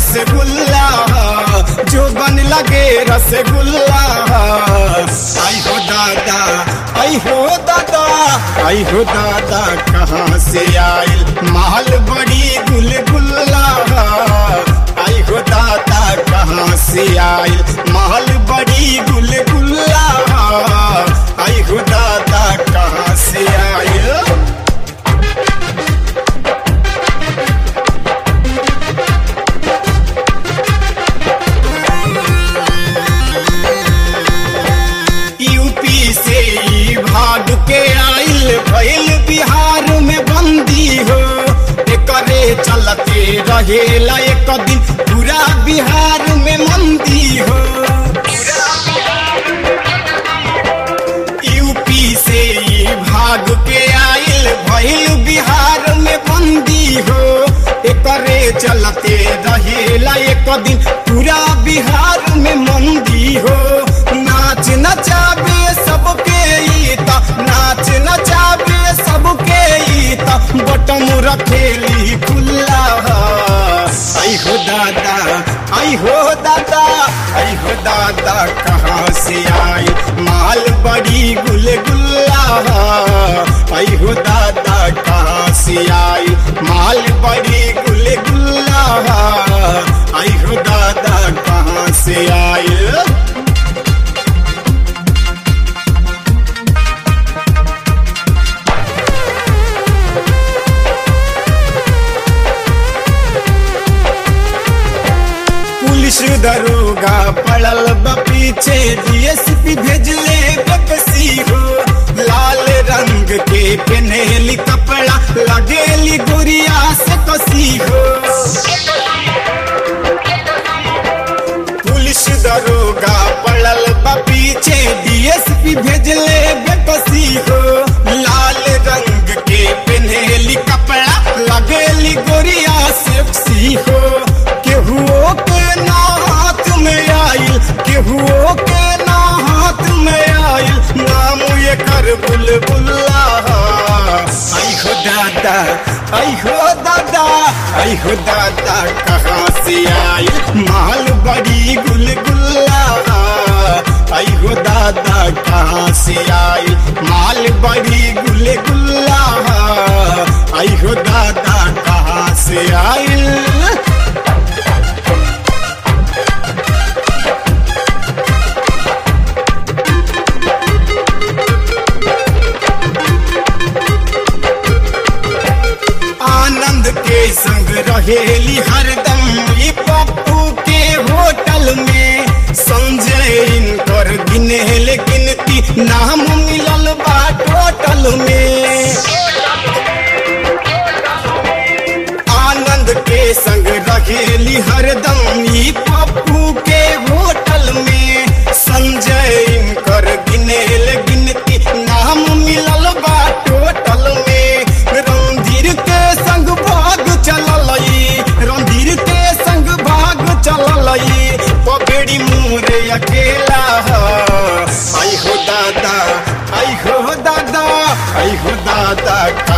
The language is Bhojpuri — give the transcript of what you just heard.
रसगुल्ला जो बन लगे रसगुल्ला आई हो दादा आई हो दादा आई हो दादा कहाँ से आयल माल बड़ी गुलगुल्ला आई हो दादा कहाँ से आयल माल बड़ी गुलगुल्ला आई हो दादा कहाँ से आयल यूपी से ई भाग के आइल भइल बिहार में बंदी हो एकरे चलते रहेला एक दिन पूरा बिहार में मंदी हो यूपी से ई भाग के आइल भइल बिहार में बंदी हो एकरे चलते रहेला एक दिन पूरा बिहार में मंदी हो नाच नचाबे सबके ईता नाच नचाबे सबके ईता बटम रखेली खुल्ला आई हो दादा आई हो दादा आई हो दादा कहाँ से आई माल बड़ी गुलगुल्ला आई हो दादा कहाँ से आई माल बड़ी गुलगुल्ला आई हो दादा कहाँ से आई पुलिस दरोगा पड़ल बा पीछे डीएसपी भेजले बकसी हो लाल रंग के पहनेली कपड़ा लगेली गुड़िया से कसी हो पुलिस दरोगा पड़ल बा पीछे डीएसपी भेजले बेकसी हो लाल रंग के पहनेली कपड़ा लगेली गोरिया सेक्सी हो केहुओ के ना हाथ में आइल केहुओ के ना हाथ में आइल नाम ये कर बुलबुल्ला आई हो दादा आई हो दादा आई हो दादा कहाँ से आई माल बड़ी गुलगुल्ला आई हो दादा कहाँ से आई माल बड़ी गुलगुल्ला आई हो दादा कहाँ से आई आनंद के संग रहेली हरदम ई पप्पू के होटल में संजय इनकर गिनेल गिनती नाम मिलल बा टोटल में आनंद के संग रहेली हरदम ई पप्पू के होटल में संजय इनकर गिनेल गिनती नाम मिलल बा टोटल में रणधीर के संग भाग चलल रणधीर के संग भाग चलल पगड़ी मोरे अकेला आई हो दादा आई हो दादा आई हो दादा